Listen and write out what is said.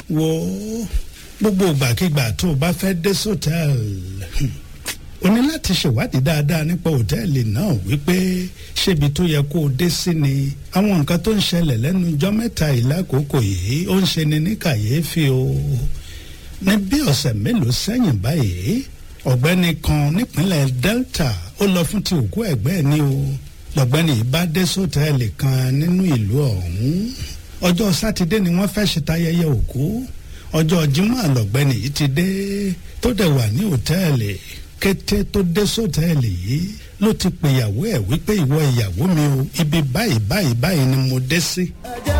wo gbogbo ìgbàkigbà tó o bá fẹ́ dé sọ́tẹ́ẹ̀lì o ní láti ṣèwádìí dáadáa nípa òtẹ́ẹ̀lì náà wípé ṣébi tó yẹ kó o dé sí ni àwọn nǹkan tó ń ṣẹlẹ̀ lẹ́nu ijọ́ mẹ́ta ìlákòókò yìí ó ń ṣe ni ní kàyéfì o ní bí ọ̀sẹ̀ mélòó sẹ́yìn báyìí ọ̀gbẹ́ni kan nípínlẹ̀ Delta ó lọ fún ti òkú ẹ̀gbẹ́ ẹ̀ ní o lọ́gbẹ́ni yìí bá dé sọ́tẹ́ẹ̀lì kan nínú ìlú ọ̀hún ọjọ́ sátidé ni wọ́n fẹ́ ṣe tayẹyẹ òkú ọjọ́ Jímọ̀ lọ́gbẹ́ni yìí ti dé tó dẹ̀ wà ní òtẹ́ẹ̀lì kété tó dé sọ́tẹ́ẹ̀lì yìí ló ti pèyàwó ẹ̀ wípé ìwọ ìyàwó mi o ibi báyìí báyìí báyìí ni mo dé sí. ẹ jẹ́